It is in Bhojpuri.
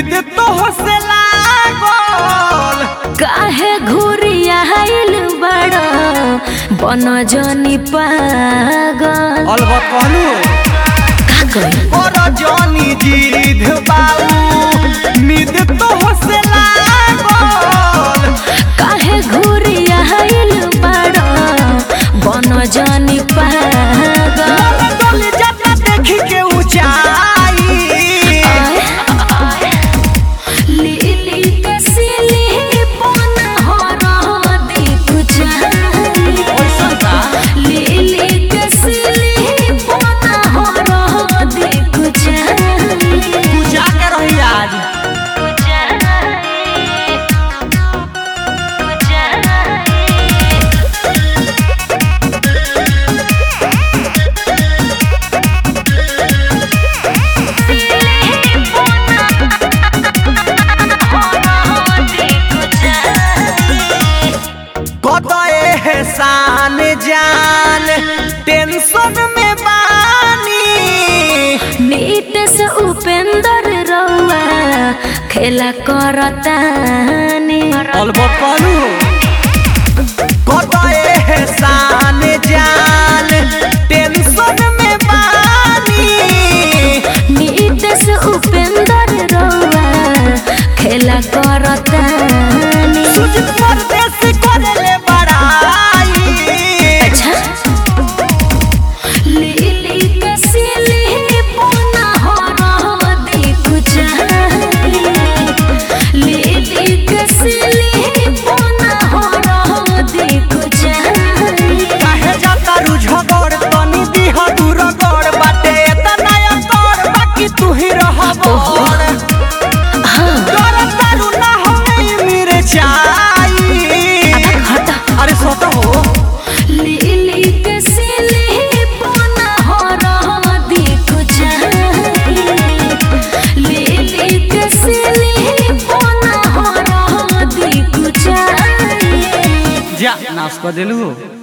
उम्मीद तो से लागल काहे घुरिया आइल बड़ा बन जनी पागल अलबत कहलू का करी और जानी जीध बाऊ उम्मीद तो से लागल काहे घुरिया आइल बड़ा बन जनी पागल मन डोल जाता देखी के ऊंचाई लीली के सिली पन हर देख जाई लीली के सिली पन हर देख जाई जाके रही आज कत एहसान जान टेंशन में बानी नीट से उपेंद्र रउआ खेला करतानी अलबत कहलू कत एहसान जान टेंशन में बानी नीट से उपेंद्र रउआ खेला करतानी सुजित परदेश करले बड़ाई अच्छा लीली के सिली पोना हर देख जाई लीली के सिली पोना हर देख जाई काहे जाता रुझगड़ तनी दिह दूर गड़ बाटे तना कर बाकी तू ही रहबड़ डर तारू ना होई मेरे चाई हटा अरे सोता हो लीली के सिली पोना हर देख जाई लीली के सिली पोना हर देख जाई जा नाश कर देलू